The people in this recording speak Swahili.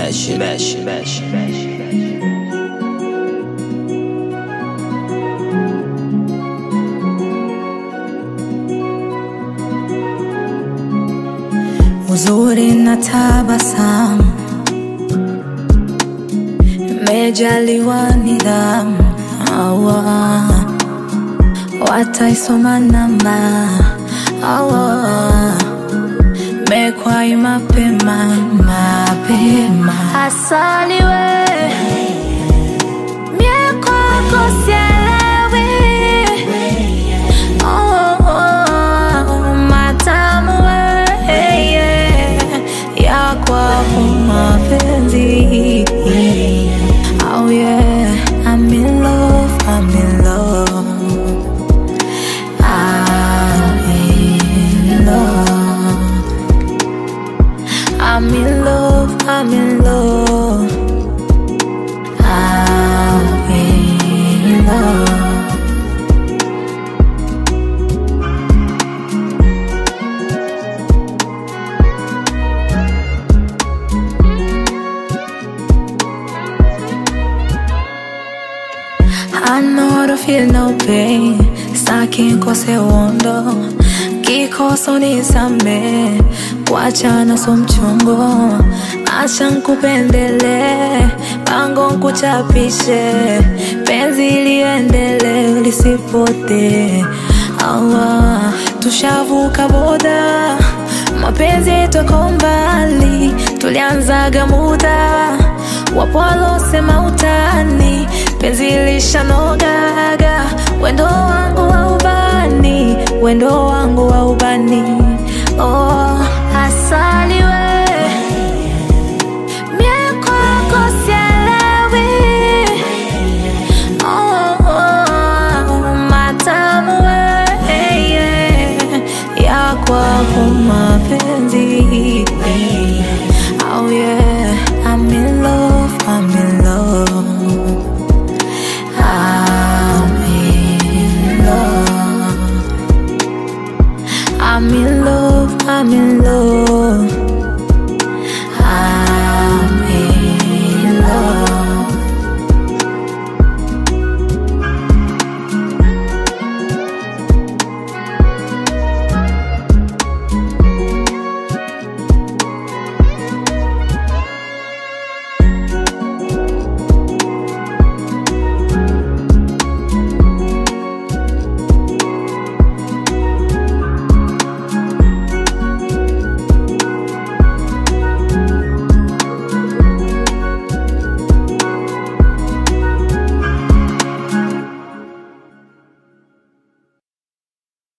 mesh, mesh, mesh, mesh. uzuri na tabasamu, mejaliwa nidhamu, awa wataisoma namba, awa mekwai mapema mapema, asali we mie kwako sielewi, oh, oh, matamu we yeah, ya kwako mapenzi oh yeah, I'm in love, I'm in love I'm in love I'm in love, I'm in love I'm in love I know to feel no pain Staki nkose uondo Kikoso nisame Kuachana so mchongo Acha nkupendele Pango nkuchapishe Penzi liendele lisipote Allah Tushavuka boda Mapenzi toko mbali Tulianzaga muda Wapo walosema utani Penzi lishanogaga Wendo wangu wa ubani Wendo wangu wa ubani Oh, asali we Mie kwako sielewi Oh, oh, matamu we yeah. Ya kwako mapenzi Oh yeah, I'm in love, I'm in love I'm in love I'm in